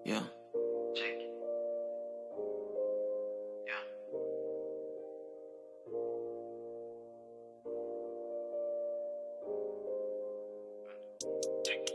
Yeah. Check. Yeah. Check.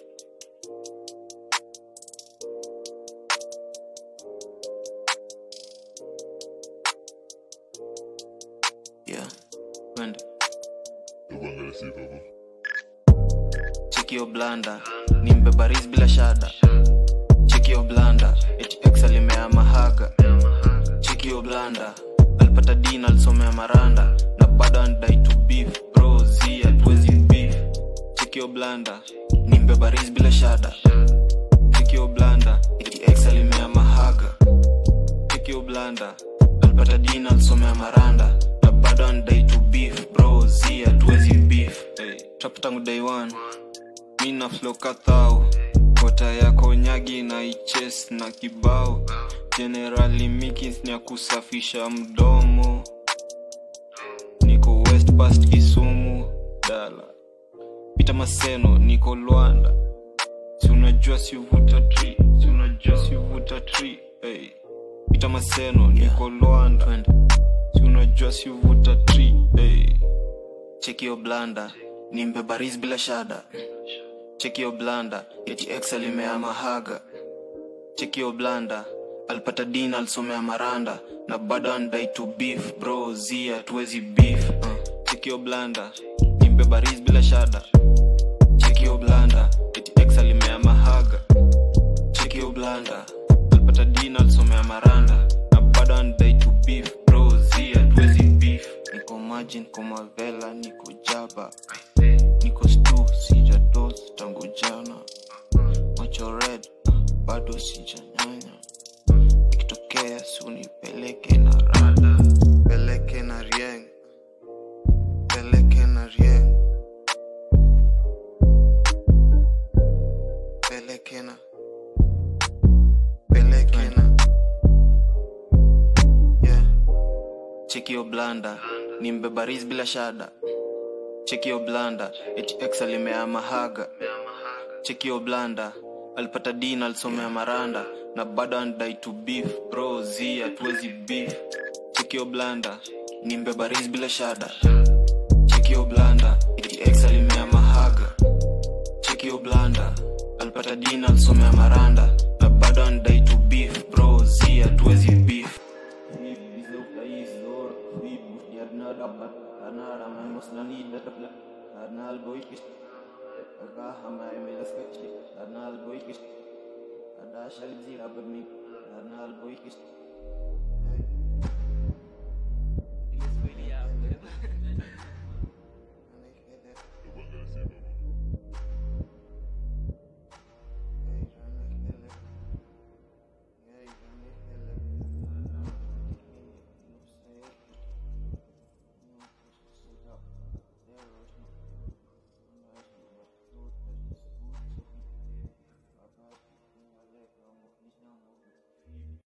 Yeah. Twende. Tukuangalia sifa hapo. Cheki blanda ni mbebaris bila shada cheki blanda eti ex alimea mahaga cheki blanda alipata din alisomea maranda na bado anadai to beef bro z hatuwezi beef cheki blanda ni mbebaris bila shada cheki blanda eti ex alimea mahaga cheki blanda alipata din alisomea maranda na bado anadai to beef bro z hatuwezi beef hey, trap tangu day one mina flow kathao kota yako nyagi na iches na kibao generali mikins ni ya kusafisha mdomo niko west past kisumu dala pita maseno niko lwanda si unajua siuvuta tri si unajua siuvuta tri hey. pita maseno niko lwanda si unajua siuvuta tri hey. chekio blanda ni mbebaris bila shada chekio blanda eti ex alimea mahaga chekio blanda alipata din alisomea maranda na bado anadai to beef bro z hatuwezi beef uh. chekio blanda ni mbebaris bila shada chekio blanda eti ex alimea mahaga chekio blanda alipata din alisomea maranda na bado anadai to beef bro z hatuwezi beef niko majin komavela niko jaba niko stu sijados tangu jana macho red bado sijanyanya ikitokea sunipeleke na rada peleke na rieng peleke na rieng peleke na peleke na yeah. chekio blanda ni mbebaris bila shada chekio blanda eti ex alimea mahaga chekio blanda alipata din alisomea maranda na bado anadai to beef bro z hatuwezi beef chekio blanda ni mbebaris bila shada chekio blanda eti ex alimea mahaga chekio blanda alipata din alisomea maranda na bado anadai to beef bro z hatuwezi beef Ada